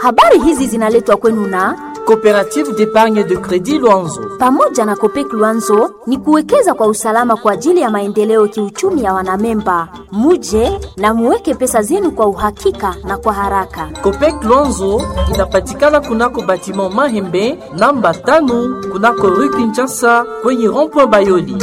Habari hizi zinaletwa kwenu na Coopérative d'épargne de crédit Luanzo. pamoja na Kopek Luanzo ni kuwekeza kwa usalama kwa ajili ya maendeleo kiuchumi ya wanamemba. Muje na muweke pesa zenu kwa uhakika na kwa haraka. Copec Luanzo inapatikana kunako batiment Mahembe namba tano kunako rue Kinshasa kwenye rond-point Bayoli.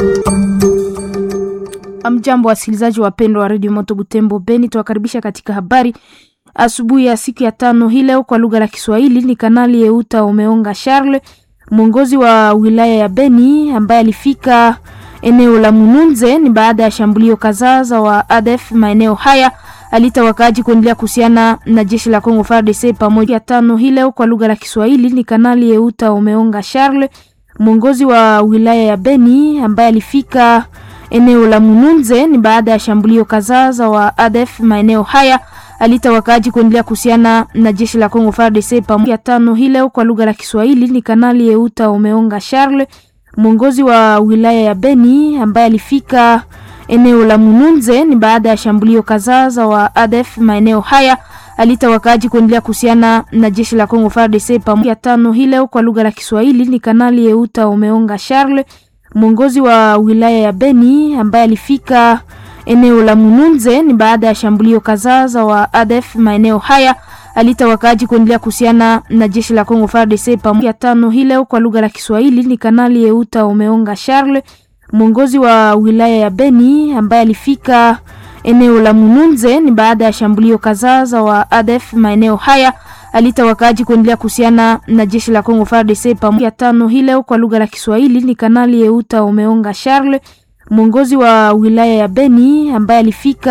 Amjambo wasikilizaji wapendwa wa redio Moto Butembo Beni, tuwakaribisha katika habari asubuhi ya siku ya tano hii leo kwa lugha la Kiswahili. Ni Kanali Yeuta Umeonga Charles, mwongozi wa wilaya ya Beni ambaye alifika eneo la Mununze ni baada ya shambulio kadhaa za wa ADF maeneo haya. Alita wakaaji kuendelea kuhusiana na jeshi la Kongo FARDC pamoja. Tano hii leo kwa lugha la Kiswahili ni Kanali Yeuta Umeonga Charles, mwongozi wa wilaya ya Beni ambaye alifika eneo la Mununze ni baada ya shambulio kadhaa za wa ADF maeneo haya. Alita wakaaji kuendelea kuhusiana na jeshi la Kongo FARDC pamoja. Tano hii leo kwa lugha la Kiswahili ni Kanali Yeuta Umeonga Charles, mwongozi wa wilaya ya Beni ambaye alifika eneo la Mununze ni baada ya shambulio kadhaa za wa ADF maeneo haya. Alita wakaaji kuendelea kuhusiana na jeshi la Kongo FARDC pamoja. Tano hii leo kwa lugha la Kiswahili ni Kanali Yeuta Umeonga Charles, mwongozi wa wilaya ya Beni ambaye alifika eneo la Mununze ni baada ya shambulio kadhaa za wa ADF maeneo haya. Alita wakaaji kuendelea kuhusiana na jeshi la Kongo FARDC pamoja. Tano hii leo kwa lugha la Kiswahili ni Kanali Yeuta Umeonga Charles, mwongozi wa wilaya ya Beni ambaye alifika eneo la Mununze ni baada ya shambulio kadhaa za wa ADF maeneo haya. Alita wakaaji kuendelea kuhusiana na jeshi la Kongo FARDC pamoja. Tano hii leo kwa lugha la Kiswahili ni Kanali Yeuta Umeonga Charles, mwongozi wa wilaya ya Beni ambaye alifika